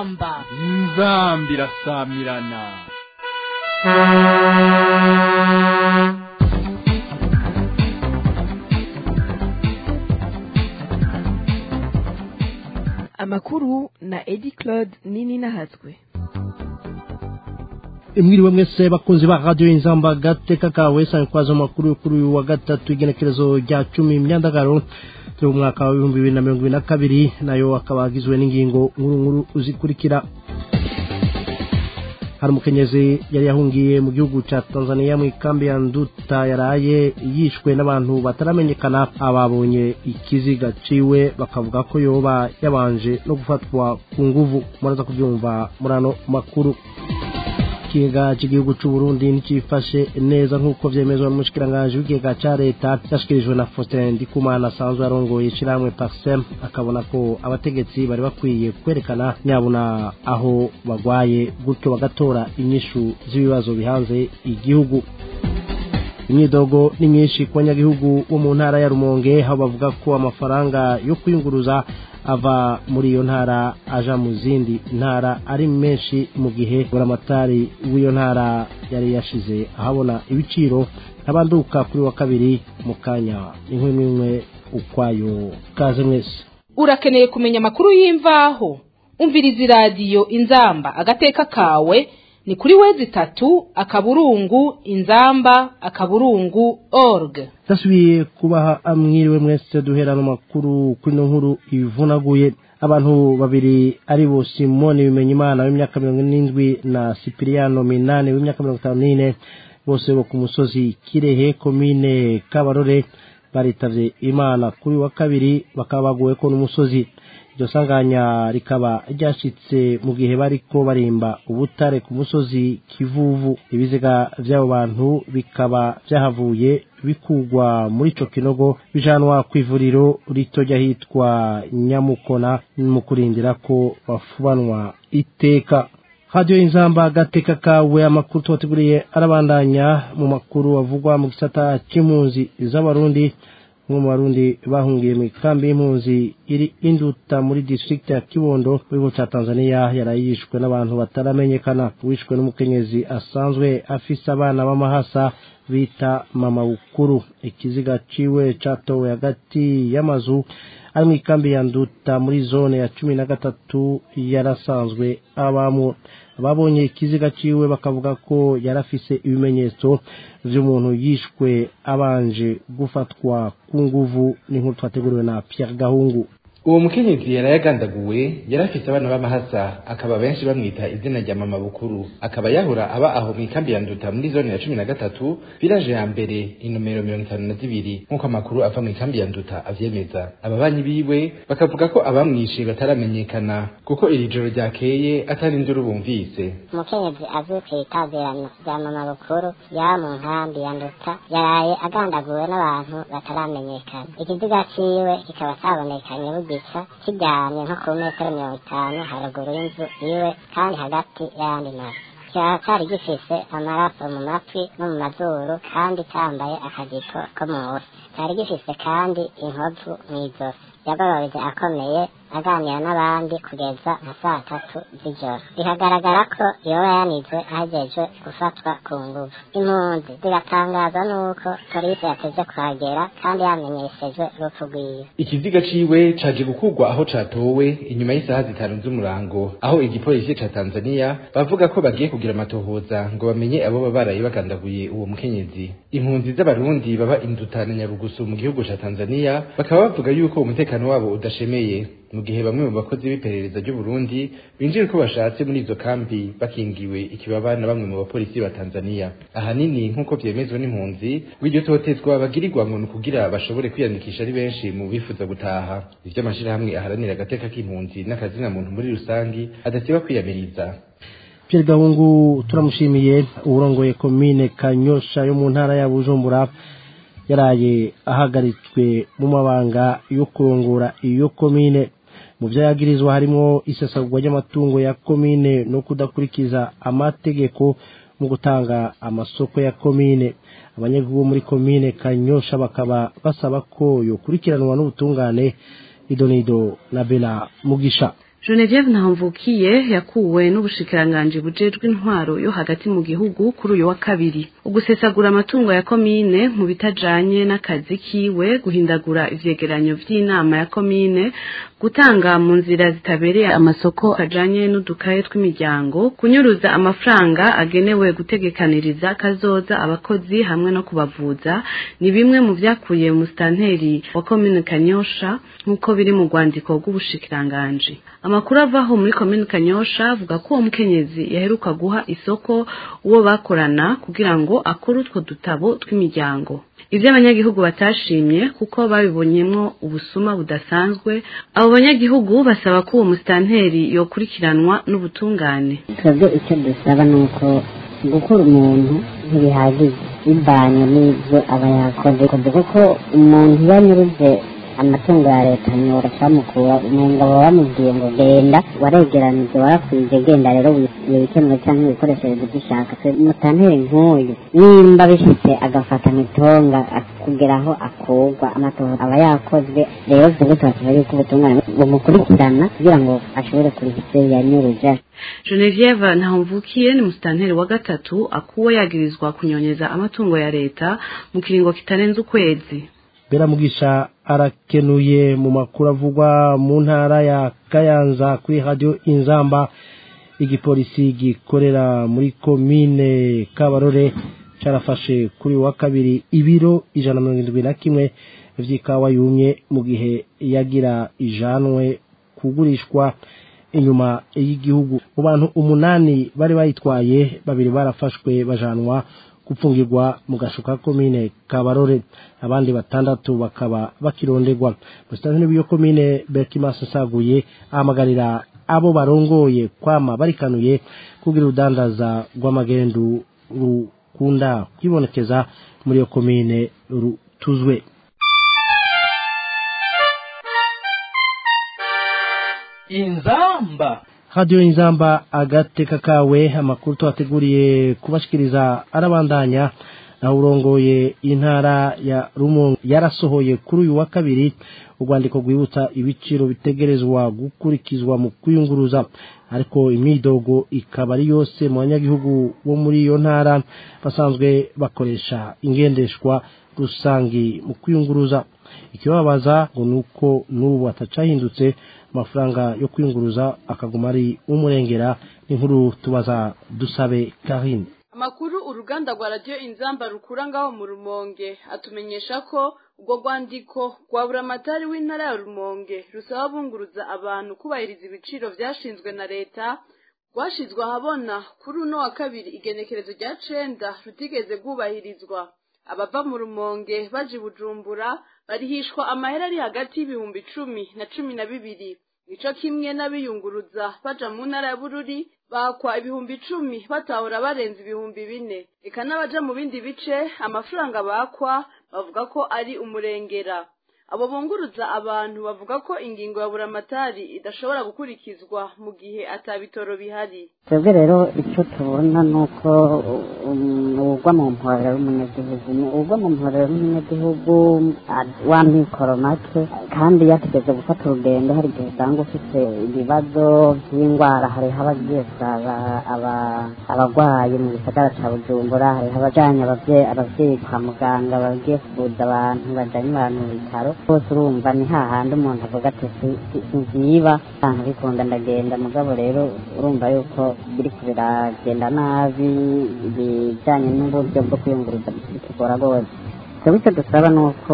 inzamba inzamba irasamirana amakuru na edi claude nini nahatswe mwiriwe mwese bakunzi ba radiyo inzamba gateka kawe sanga kwazo amakuru kuri uyu wa gatatu igenekerezo rya cumi myandagaro turi mu mwaka w'ibihumbi bibiri na mirongo ibiri na kabiri nayo akaba agizwe n'ingingo nkuru nkuru zikurikira hari umukenyezi yari yahungiye mu gihugu cya tanzania mu ikambi ya nduta yaraye yishwe n'abantu bataramenyekana ababonye ikiziga ciwe bakavuga ko yoba yabanje no gufatwa ku nguvu muraza kubyumva muri ano makuru ikigega cy'igihugu cy'u Burundi ntikifashe neza nk'uko vyemezwa n'umushikiranganji w'ikigega ca leta cyashikirijwe na Faustin Ndikumana asanzwe arongoye ishirahamwe Paxem akabona ko abategetsi bari bakwiye kwerekana nyabuna aho bagwaye gutyo bagatora inyishu z'ibibazo bihanze igihugu imyidogo ni myinshi ku banyagihugu bo mu ntara ya rumonge aho bavuga ko amafaranga yo kwiyunguruza ava muri iyo ntara aja mu zindi ntara ari menshi mu gihe buramatari w'iyo ntara yari yashize ahabona ibiciro ntabanduka kuri wa kabiri mu kanya inkwi n'imwe ukwayo kaze mwese urakeneye kumenya amakuru y'imvaho umviriza iradiyo inzamba agateka kawe ni kuri wezi itatu akaburungu inzamba akaburungu org dasubiye kubaha amwiriwe mwese duherana amakuru kuri ino nkuru ivunaguye abantu babiri ari bo simoni bimenya imana w'imyaka mirongo n'indwi na sipiriyano minani w'imyaka mirongo itanu n'ine bose bo ku musozi kirehe komine kabarore baritavye imana kuri wa kabiri bakaba baguwe ko n'umusozi iryo sanganya rikaba ryashitse mu gihe bariko barimba ubutare ku musozi kivuvu ibiziga vy'abo bantu bikaba vyahavuye bikugwa muri ico kinogo bijanwa kw'ivuriro rito ryahitwa nyamukona mu kurindira ko bafubanwa iteka radiyo inzamba agateka kawe amakuru tubateguriye arabandanya mu makuru avugwa mu gisata c'impunzi z'abarundi umwe mu barundi bahungiye mu ikambi y'impunzi iri induta muri district ya kibondo mu gihugu cya tanzania yarayishwe n'abantu bataramenyekana wishwe n'umukenyezi asanzwe afise abana b'amahasa bita mama bukuru ikiziga ciwe catowe hagati y'amazu ari mu ikambi ya nduta muri zone ya cumi na gatatu yarasanzwe abamwo babonye ikiziga ciwe bakavuga ko yarafise ibimenyetso vy'umuntu yishwe abanje gufatwa ku nguvu n'inkuru twateguriwe na Pierre Gahungu uwo mukenyezi yari yagandaguwe yari afise abana b'amahasa akaba benshi bamwita izina rya mama bukuru akaba yahora aba aho mu ikambi ya nduta muri zone ya cumi na gatatu viraje ya mbere inomero mirongo itanu na zibiri nk'uko amakuru ava mu ikambi ya nduta avyemeza ababanyi biwe bakavuga ko abamwishe bataramenyekana kuko iri joro ryakeye atari induru bumvise umukenyezi azwi ku itazirano rya mama bukuru yaba mu nkambi ya nduta yaraye agandaguwe n'abantu bataramenyekana ikiziga ciwe kikaba cabonekanye bugi gisa kiryamye nko ku metero mirongo itanu haruguru y'inzu iwe kandi hagati y'ayandi mazu kikaba cari gifise amaraso mu matwi no mu mazuru kandi cambaye akajipo ko munsi cari gifise kandi inkovu mw'izosi yagororeze akomeye aganira n'abandi kugeza nka saa tatu z'ijoro bihagaragara ko yoba yanizwe ahejejwe gufatwa ku nguvu impunzi zigatangazwa n'uko polisi yateze kuhagera kandi yamenyeshejwe urupfu rwiwe ikiziga ciwe caje gukurwa aho catowe inyuma y'isaha zitanu z'umurango aho igipolisi ca tanzania bavuga ko bagiye kugira amatohoza ngo bamenye abo baba baraye bagandaguye uwo mukenyezi impunzi z'abarundi baba indutana nyarugusu mu gihugu ca tanzania bakaba bavuga yuko umutekano wabo udashemeye mu gihe bamwe mu bakozi b'iperereza ry'u Burundi binjiye ko bashatse muri izo kambi bakingiwe ikibaba na bamwe mu bapolisi ba Tanzania ahanini nk'uko vyemezwa n'impunzi w'iryo totezwa bagirirwa ngo ni kugira bashobore kwiyandikisha ari benshi mu bifuza gutaha ivyo amashirahamwe aharanira agateka k'impunzi n'akazina muntu muri rusangi adasiba kwiyamiriza Pierre Gahungu turamushimiye urongoye komine Kanyosha yo mu ntara ya Bujumbura yaraye ahagaritswe mu mabanga yo kurongora iyo komine mu byo yagirizwa harimo isesagurwa ry'amatungo ya komine no kudakurikiza amategeko mu gutanga amasoko ya komine abanyagihugu muri komine kanyosha bakaba basaba ko yokurikiranwa n'ubutungane idonido na bela mugisha Genevieve Ntamvukiye yakuwe n'ubushikiranganji bujejwe intwaro yo hagati mu gihugu kuri uyu wa kabiri ugusesagura amatungo ya komine mu bitajanye n'akazi kiwe guhindagura ivyegeranyo vy'inama ya komine gutanga mu nzira zitabereye amasoko ajanye n'udukaye tw'imiryango kunyuruza amafaranga agenewe gutegekaniriza kazoza abakozi hamwe no kubavuza ni bimwe mu vyakuye mu stanteri wa komine Kanyosha nk'uko biri mu rwandiko rw'ubushikiranganji amakuru avaho muri komine Kanyosha avuga ko uwo mukenyezi yaheruka guha isoko uwo bakorana kugira ngo akore utwo dutabo tw'imiryango ivyo abanyagihugu batashimye kuko babibonyemwo ubusuma budasanzwe abo banyagihugu basaba ko uwo musitanteri yokurikiranwa n'ubutungane twebwe icyo dusaba ni uko gukura umuntu ntibihagije bivanye n'ibyo aba yakoze kuko umuntu iyo anyuruje amatungo ya leta nyora cyamukura umenga baba bamubwiye ngo genda waregeranije warakwije genda rero wikemuye cyangwa ibikoresheje ibyo ushaka mutanteri nk'uyu nimba bifite agafata mitonga kugera aho akurwa amatora aba yakozwe rero twebwe turasaba yuko ubutungane bumukurikirana kugira ngo ashobore kuriha ibyo yanyuruje Genevieve Ntahomvukiye ni musitanteri wa gatatu akuwe yagirizwa kunyonyeza amatungo ya leta mu kiringo kitarenze ukwezi bera mugisha arakenuye mu makuru avugwa mu ntara ya kayanza kuri radio inzamba igipolisi gikorera muri komine kabarore carafashe kuri wa kabiri ibiro ijana mirongo indwi na kimwe vy'ikawa yumye mu gihe yagira ijanwe kugurishwa inyuma y'igihugu mu bantu umunani bari bayitwaye babiri barafashwe bajanwa gupfungirwa mu gashuka komine kabarore abandi batandatu bakaba bakironderwa musitanteri w'iyo komine Berkimas Saguye ahamagarira abo barongoye kwama barikanuye kugira urudandaza rw'amagendu rukunda kwibonekeza muri iyo komine rutuzwe inzamba radio inzamba agateka kawe amakuru twateguriye kubashikiriza arabandanya naho urongoye intara ya rumonge yarasohoye kuri uyu wa kabiri urwandiko rwibutsa ibiciro bitegerezwa gukurikizwa mu kwiyunguruza ariko imyidogo ikaba ari yose mu banyagihugu bo muri iyo ntara basanzwe bakoresha ingendeshwa rusangi mu kwiyunguruza ikibabaza ngo ni uko n'ubu atacahindutse amafaranga yo kwiyunguruza akaguma ari umurengera n'inkuru tubaza dusabe karine amakuru uruganda rwa radiyo inzamba rukura ngaho mu rumonge atumenyesha ko ubwo rwandiko rwa buramatari w'intara ya rumonge rusaba bunguruza abantu kubahiriza ibiciro byashinzwe na leta rwashizwe ahabona kuri uno wa kabiri igenekerezo rya cenda rutigeze rwubahirizwa abava mu rumonge baje bujumbura barihishwa amahera ari hagati y'ibihumbi cumi na cumi na bibiri nico kimwe n'abiyunguruza baja mu ntara ya bururi bakwa ibihumbi icumi batahura barenze ibihumbi bine eka n'abaja mu bindi bice amafaranga bakwa bavuga ko ari umurengera abo bunguruza abantu bavuga ko ingingo ya buramatari idashobora gukurikizwa mu gihe atabitoro bihari twebwe rero icyo tubona ni uko ugwa mu mporero w'umunyagihugu ugwa mu mporero w'umunyagihugu wa mikoro make kandi yategeze gufata urugendo hari igihe usanga ufite ibibazo by'indwara hariho abagiye kuraba abarwayi mu gisagara cya bujumbura hariho abajyanye ababyeyi kwa muganga bagiye kuvuza abantu bajyanye abantu mu bitaro bose urumva ni hahandi umuntu avuga ati sinziba ntabwo bikunda ndagenda mugabo rero urumva yuko biri biragenda nabi ibijyanye n'uburyo bwo kwiyunguruza bitugora rwose twebwe icyo dusaba ni uko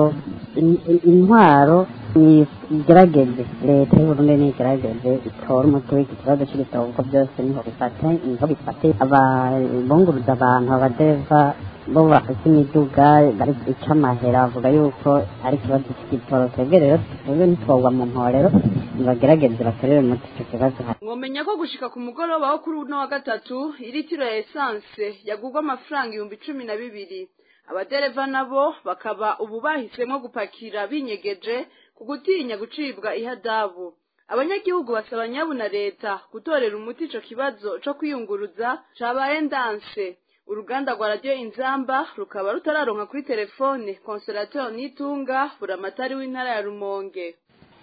intwaro igerageze leta y'uburundi nigerageze itora umuti w'iki kibazo cy'ibitabo kuko byose niho bifate niho bifate abunguruza abantu abadereva bo bafite imiduga bari guca amahera bavuga yuko ari ikibazo cy'igitoro twebwe rero twebwe ntitwogwa mu mporero nibagerageze batorere umuti icyo kibazo mwomenya ko gushika ku mugoroba wo kuri uno wa gatatu iritiro ya esanse yagurwa amafaranga ibihumbi cumi na bibiri abadereva nabo bakaba ubu bahisemo gupakira binyegeje ku gutinya gucibwa ihadabu abanyagihugu basaba nyabu na leta gutorera umuti ico kibazo co kwiyunguruza cabaye ndanse uruganda rwa radiyo inzamba rukaba rutararonka kuri telefone consolateur nitunga buramatari w'intara ya rumonge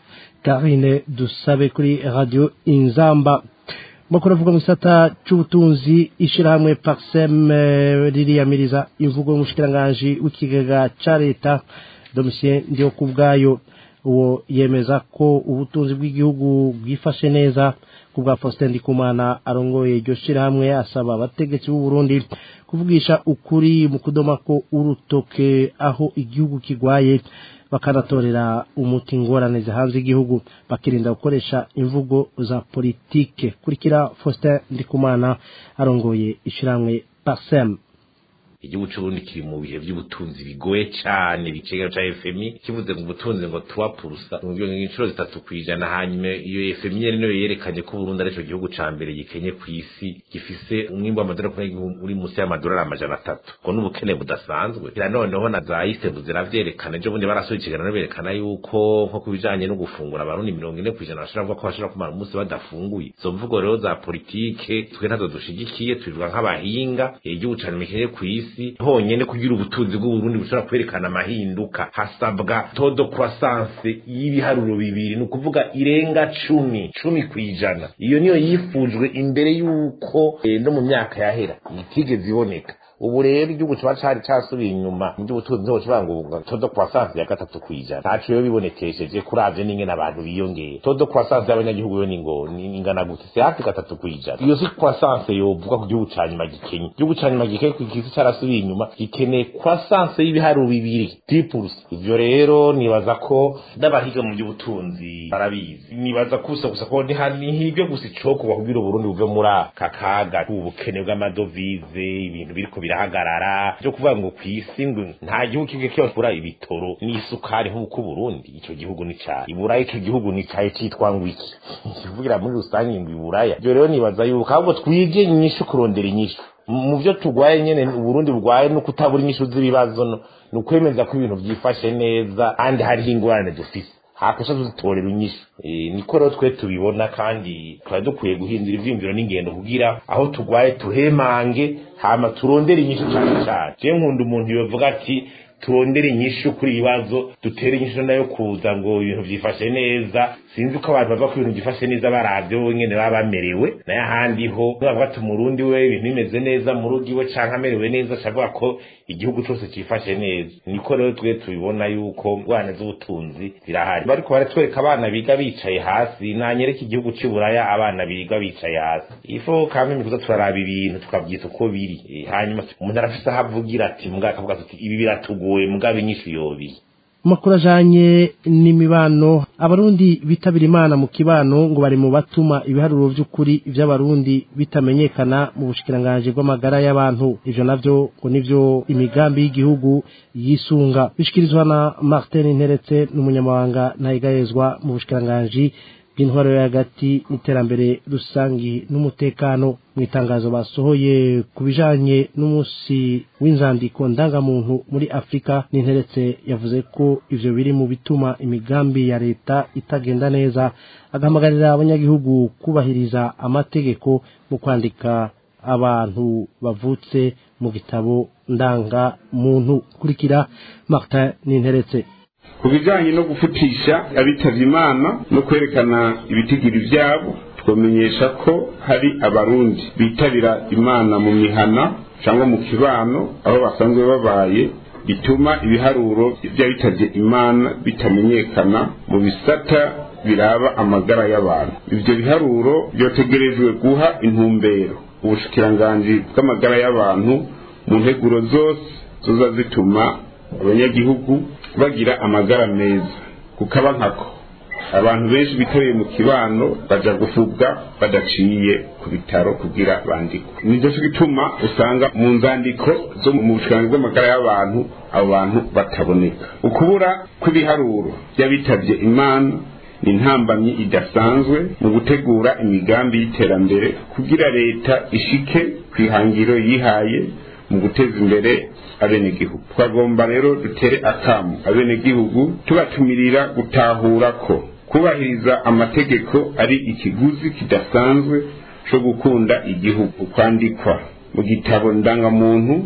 karine dusabe kuri radio inzamba makuru avuga mu gisata c'ubutunzi ishirahamwe parsem eh, ririyamiriza imvugo y'umushikiranganji w'ikigega ca leta domitien ndiyo kubwayo uwo yemeza ko ubutunzi bw'igihugu bwifashe neza ku bwa Faustin Ndikumana arongoye iryo shirahamwe asaba abategetsi b'u Burundi kuvugisha ukuri mu kudoma ko urutoke aho igihugu kigwaye bakanatorera umuti ingorane zihanze igihugu bakirinda gukoresha imvugo za politike kurikira Faustin Ndikumana arongoye ishirahamwe Parsem igihugu c'uburundi kiri mu bihe vy'ubutunzi bigoye cane bicegera ca fmi kivuze ngo ubutunzi ngo tuwa purusa mu incuro zitatu kwijana hanyuma iyo fmi nyene niyo yerekanye ko uburundi arico gihugu ca mbere gikenye kw'isi gifise umwimbu w'amadolari uri musi y'amadolari amajana atatu ngo n'ubukene budasanzwe kira noneho na za isembu ziravyerekana ejo bundi barasohoye ikiganiro berekana yuko nko ku bijanye no gufungura abarundi mirongo ine kw'ijana bashobora kuvuga ko bashobora kumara umunsi badafunguye izo mvugo rero za politike twe ntazo dushigikiye tubivuga nk'abahinga igihugu cane mikenye kw'isi isi honyene kugira ubutunzi bw'uburundi bushobora kwerekana amahinduka hasabwa todo croissance y'ibiharuro bibiri ni ukuvuga irenga cumi cumi kw'ijana iyo niyo yifujwe imbere y'uko eh, no mu myaka yahera itigeze iboneka ubu rero igihugu kiba cari casubiye inyuma mu by'ubutunzi niho kivuga ngo todo croissance ya gatatu kw'ijana ntaco yo bibonekesheje kuravye n'ingene abantu biyongeye todo croissance y'abanyagihugu yo ni ngo ni ingana gute si hafi gatatu kw'ijana iyo si croissance yovuga ku gihugu ca nyuma gikenye igihugu ca nyuma gikenye ku kisi carasubiye inyuma gikeneye croissance y'ibiharuro bibiri dipulse ivyo rero nibaza ko n'abahiga mu by'ubutunzi barabizi nibaza kusa gusa ko ntihibyo gusa icokorwa kugira uburundi buve muri aka kaga ubukene bw'amadovize ibintu biriko birahagarara byo kuvuga ngo kw'isi ngo nta gihugu kimwe cyokura ibitoro n'isukari nk'uko Burundi ico gihugu ni ca iburaya ico gihugu ni caye citwa ngo iki kivugira muri rusange ngo iburaya byo rero nibaza yuko ahubwo twige inyishu kurondera inyishu mu byo turwaye nyene uburundi burwaye no kutabura inyishu z'ibibazo no ni ukwemeza ko ibintu vyifashe neza kandi hariho ingorane dufise hakosha tuzitorera inyishu e, niko rero twe tubibona kandi twari dukwiye guhindura ivyiyumviro n'ingendo kugira aho turwaye tuhemange hama turondere inyishu cane cane je nkunda umuntu yovuga ati turondere inyishu kuri ibibazo dutere inyishu nayo kuza ngo ibintu vyifashe neza sinzi ko abantu bavuga ko ibintu vyifashe neza baravyo bonyene baba bamerewe nayo ahandi ho bavuga ati umurundi we ibintu bimeze neza mu rugo iwe canke amerewe neza cavuga ko igihugu cose cifashe neza niko rero twe tubibona yuko ngwane z'ubutunzi zirahari bariko baratwereka abana biga bicaye hasi nanyereka igihugu c'uburaya abana biga bicaye hasi ifo kamwe kuza turaraba ibintu tukavyita uko biri e, hanyuma umuntu arafise aho avugira ati mbwa akavuga ati ibi biratugoye mugabe inyishu yobiye amakuru ajanye n'imibano abarundi bitabira imana mu kibano ngo bari mu batuma ibiharuro vy'ukuri vy'abarundi bitamenyekana mu bushikiranganji bw'amagara y'abantu ivyo navyo ngo nivyo imigambi y'igihugu yisunga bishikirizwa na Martin Nteretse n'umunyamabanga ntayigayezwa mu bushikiranganji bw'intwaro yo hagati n'iterambere rusangi n'umutekano mu itangazo basohoye ku bijanye n'umunsi w'inzandiko ndangamuntu muri afurika n'interetse yavuze ko ivyo biri mu bituma imigambi ya leta itagenda neza agahamagarira abanyagihugu kubahiriza amategeko mu kwandika abantu bavutse mu gitabo ndangamuntu kurikira martin n'interetse ku bijyanye no gufutisha abitavye imana no kwerekana ibitigiri vyabo twamenyesha ko hari abarundi bitabira imana mu mihana cyangwa mu kibano aho basanzwe babaye bituma ibiharuro by'abitavye imana bitamenyekana mu bisata biraba amagara y'abantu ivyo biharuro byotegerejwe guha intumbero ubushikiranganji bw'amagara y'abantu mu nteguro zose zoza zituma abanyagihugu bagira amagara meza kukaba nkako abantu benshi bitabiriye mu kibano baja gufubwa badaciye ku bitaro kugira bandikwe nicyo gituma usanga mu nzandiko zo mu bushikiranganji bw'amagara y'abantu abo bantu bataboneka ukubura kw'ibiharuro by'abitabye imana ni intambamyi idasanzwe mu gutegura imigambi y'iterambere kugira leta ishike ku ihangiro yihaye mu guteza imbere abenegihugu twagomba rero dutere akamu abenegihugu tubatumirira gutahura ko kubahiriza amategeko ari ikiguzi kidasanzwe cyo gukunda igihugu kwandikwa mu gitabo ndangamuntu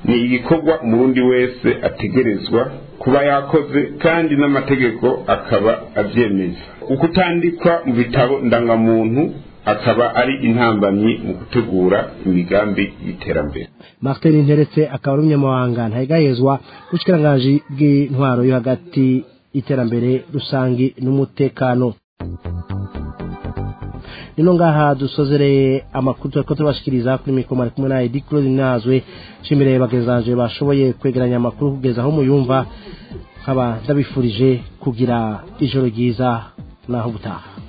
ni igikorwa umurundi wese ategerezwa kuba yakoze kandi n'amategeko akaba abyemeza ukutandikwa mu bitabo ndangamuntu akaba ari intambamyi mu gutegura imigambi y'iterambere martin nteretse akaba ari umunyamabanga ntayegayezwa w'ubushyikiranganji bw'intwaro yo hagati iterambere rusangi n'umutekano nino ngaha dusozereye amakuru turiko tubashikiriza kuri mikoro ari kumwe na Edi Claude Nazwe nshimire bagenzanje bashoboye kwegeranya amakuru kugeza aho muyumva nkaba ndabifurije kugira ijoro ryiza naho gutaha